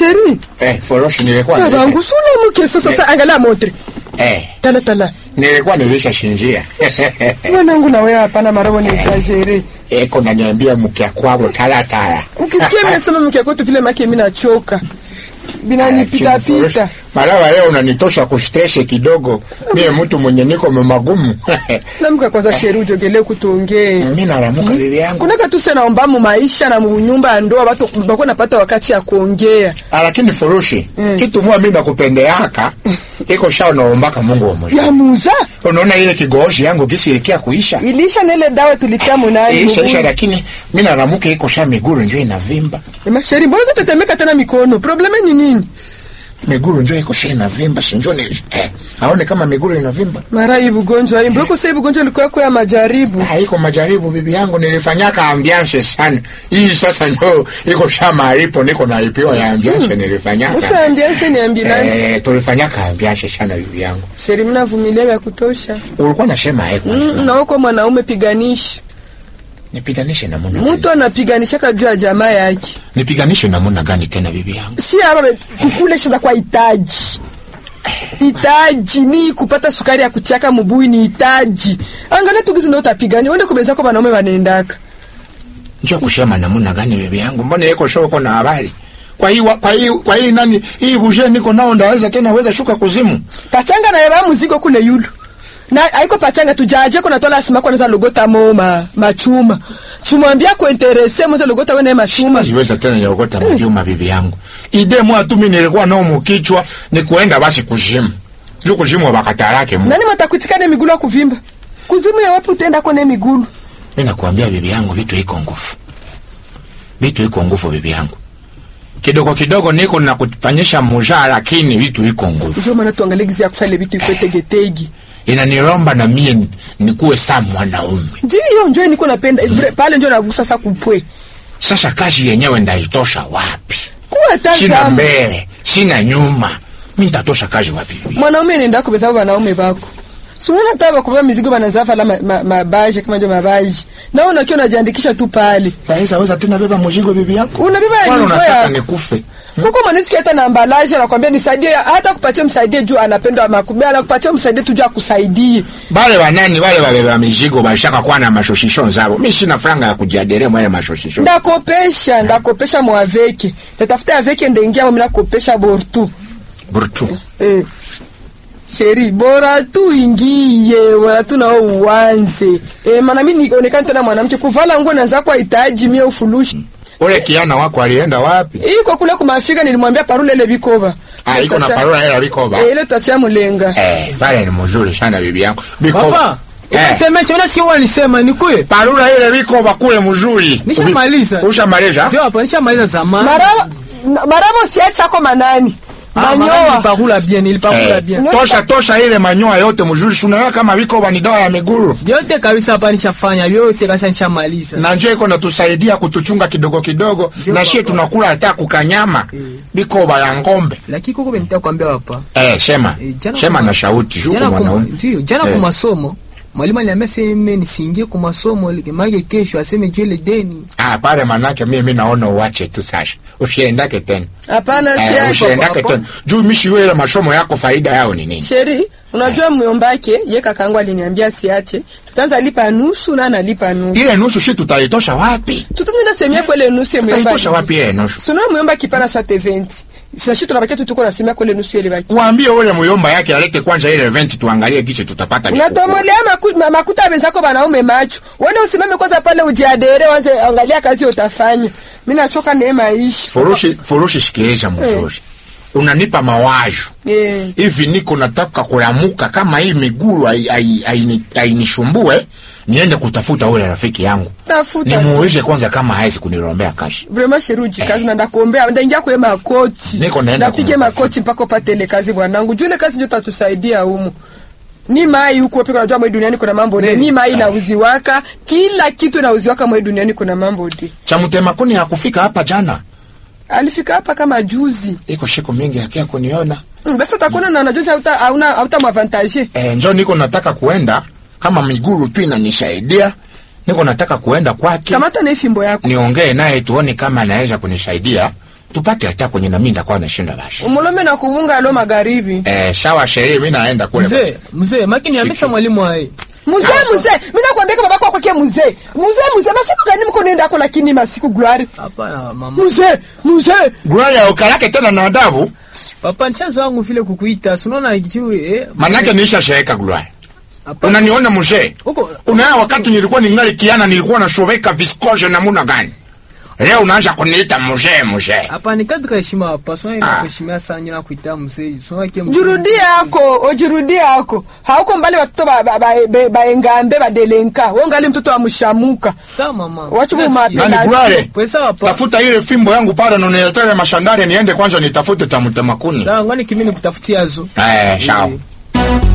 sheri Eh, foroshi nilikuwa babangu nilisha. sula mke sasa sasa angalia motre Eh, tala tala nilikuwa nilisha shinjia. mwanangu na wewe hapana marabo ni exagere Eko naniambia mke kwabo tala tala. ukisikia mimi nasema mke kwetu vile make mimi nachoka binanipita pita Malawa leo unanitosha kustreshe kidogo. Mie mtu mwenye niko magumu. namka kwanza sheri ujogelee kutuongee Mimi nalamuka bibi yangu. kunaka tu sana omba mu maisha na mu nyumba ya ndoa watu bako napata wakati ya kuongea Ah, Lakini furushi, kitu mwa mimi nakupendeaka iko sha unaombaka Mungu wa mwisho. ya muza Unaona ile kigoshi yangu gisi ilikia kuisha. ilisha nele dawa tulitia munani Isha isha, mugulu. lakini mimi nalamuka iko sha miguru njoo inavimba. Ema sheri mbona tetemeka tena mikono probleme ni nini Miguru njoo iko sha inavimba, si njoo ni eh, aone kama miguru inavimba. mara hii bugonjwa hii mbona sasa bugonjwa ilikuwa yako ya majaribu haiko majaribu bibi yangu nilifanyaka ambiance sana hii sasa ndio iko sha maripo niko nalipiwa ya ambiance nilifanyaka usa ambiance ni ambulance eh, tulifanyaka ambiance sana bibi yangu sheri mnavumilia ya kutosha ulikuwa nasema eko mm, na uko mwanaume piganisha nipiganishe namuna mtu gani anapiganishaka juu ya jamaa yake nipiganishe namuna gani tena bibi yangu si hapa be- kukule shaza kwa hitaji hitaji ni kupata sukari ya kutiaka mubui ni hitaji angalia tugizi ndo utapigania wende kubeza kwa wanaume wanaendaka njoo kusema namuna gani bibi yangu mbona iko shoko na habari kwa hii wa- kwa hii kwa hii nani hii buje niko nao ndaweza tena weza shuka kuzimu pachanga na yaba muzigo kule yulu na haiko pachanga tujaje kuna tola sima kwa naza logota mo ma, machuma tumwambia kuinterese mwanza logota wena machuma siweza tena niogota majuma bibi yangu ide mwa tu mimi nilikuwa nao mukichwa ni kuenda basi kuzimu juu kuzimu wakatarake mu nani matakutikane migulu ya kuvimba kuzimu ya wapi utenda kone migulu mimi nakwambia bibi yangu vitu iko nguvu vitu iko nguvu bibi yangu kidogo kidogo niko nakufanyisha mujaa lakini vitu iko nguvu ndio maana tuangalie gizi ya kufanya vitu iko tegetegi inaniromba na mie ni- nikuwe saa mwanaume ndio njo niko napenda vile- pale njo nagusa sasa kupwe sasa kazi yenyewe ndaitosha wapi kuwa sina tazama mbele sina nyuma mi ntatosha kazi wapi bibi mwanaume nenda kubeza wanaume bako Sunaona hata bakuvaa mizigo banazafa la mabaji ma, ma mabaji, kama ndio mabaji. Na unakiwa unajiandikisha tu pale. naweza weza tena beba mzigo bibi yangu Unabeba ya Kwani nivo unataka ya nikufe Kuko mwanisi hata na ambalaje anakuambia nisaidie hata kupatia msaidie juu anapenda makubwa anakupatia msaidie tu juu akusaidie. bale banani bale babeba mizigo bashaka kuwa na mashoshisho zabo mi sina franga ya kujiadere mwele mashoshisho Ndakopesha, ndakopesha mwaveke. Tatafuta aveke ndaingia mimi nakopesha bortu. burtu Eh. Sheri bora tu ingie bora tu nao uanze. Eh, maana mimi nionekana tena mwanamke kuvala nguo naanza kwa hitaji mie ufulushi. ule kiana wako alienda wapi Iko kule kumafika nilimwambia parule ile bikoba. ah, iko na Tata- parola hela bikoba Eh, ile tutatia mulenga. eh, pale ni mzuri sana bibi yangu bikoba Papa, eh, unasemesha unasikia walisema ni kweli? parola ile bikoba kule mzuri Nishamaliza. ushamaliza Sio hapa nishamaliza zamani. Maraba maraba siacha kwa manani. Ah, mara Manyoa. nilipakula bien, nilipakula Eh, bien. tosha tosha ile manyoa yote mzuri sunaona kama bikoba ni dawa ya miguru Vyote kabisa hapa nishafanya, vyote kabisa nishamaliza. na njoo iko natusaidia kutuchunga kidogo kidogo na shie tunakula hata kukanyama bikoba ya ngombe Lakini kuko benita kuambia hapa. eh, sema Eh, jana sema kuma- na shauti shuko Jana kuma, mwanaume ndio, jana Eh. kwa masomo. Mwalimu aliniambia sema nisiingie kwa masomo, maana kesho aseme jele deni. Ah, pale manake mimi naona uache tu sasa. Usiendake tena. Hapana Eh, siacha. usiendake hapo. tena. Juu mishi wewe masomo yako faida yao ni nini? Sheri, unajua myombake ye kakangu aliniambia siache. Tutaanza lipa nusu na analipa nusu. Ile nusu shi tutaitosha wapi? Tutaenda semia kwa ile nusu ya myomba. Tutaitosha wapi ile nusu? Suna myomba kipana sa 20. Sasa shi tunabakia tu tuko na semia kwa ile nusu ile baki. Waambie ule muyomba yake alete kwanza ile event tuangalie gisi tutapata ni kuku. Unatomolea maku, ma- makuta wenzako wanaume macho. Wewe usimame kwanza pale ujiadere wanze angalia kazi utafanya. Mimi nachoka na hii maisha. Furushi furushi sikiliza mzuri. Unanipa mawazo. Eh. Hivi niko nataka kulamuka kama hii miguru hai- hai- haini- hainishumbue niende kutafuta ule rafiki yangu. Tafuta. Nimuulize kwanza kama hawezi kunirombea kashi. Vraiment sheruji kazi na ndakuombea ndaingia kwa makoti. Niko naenda Ndapige kumtafuta. makoti mpaka upate ile kazi bwanangu. Juu ile kazi ndio tatusaidia humu. Ni mai huko pia unajua mwe duniani kuna mambo de. Ni mai na uziwaka, kila kitu na uziwaka mwe duniani kuna mambo de. Cha mtema kuni hakufika hapa jana. Alifika hapa kama juzi. iko siku mingi akia kuniona Mm, basi utakuwa na unajuzi hauta hauna hauta mwavantage. e, njo niko nataka kuenda kama miguru tu inanisaidia niko nataka kuenda kwake Kamata na hii fimbo yako. niongee naye tuone kama anaweza kunisaidia tupate hata kwenye nami ndakuwa nashinda bashi umulome na kubunga lo magharibi eh, sawa sherehe mi naenda kule mzee mzee makini ambisa mwalimu aye muzee muzee mi nakwambia baba kwako kie muzee muzee muzee masomo gani mko nendako lakini masiku gloire hapana mama muzee muzee Gloria ukalake tena na adabu papa nishaanza wangu vile kukuita sunaona juu eh manake niisha sheeka Gloria hapana unaniona mzee huko unaya wakati nilikuwa ningali kiana nilikuwa nashoweka viskoje namuna gani leo unaanza kuniita mzee mzee hapana katika heshima hapa sona ina Ah. kuheshimia sana nyina kuita mzee sona kie mzee jirudie yako ojirudie yako hauko mbali watoto baengambe ba, ba, baengambe, badelenka we ngali mtoto wa mshamuka sawa mama Wacha Nasikia. mumapenda. nani Gloria Pwe sawa pa tafuta ile fimbo yangu pale nuniletere mashandari niende kwanza nitafute tamutemakuni sawa ngani kimi nikutafutia zo eh sawa Eh.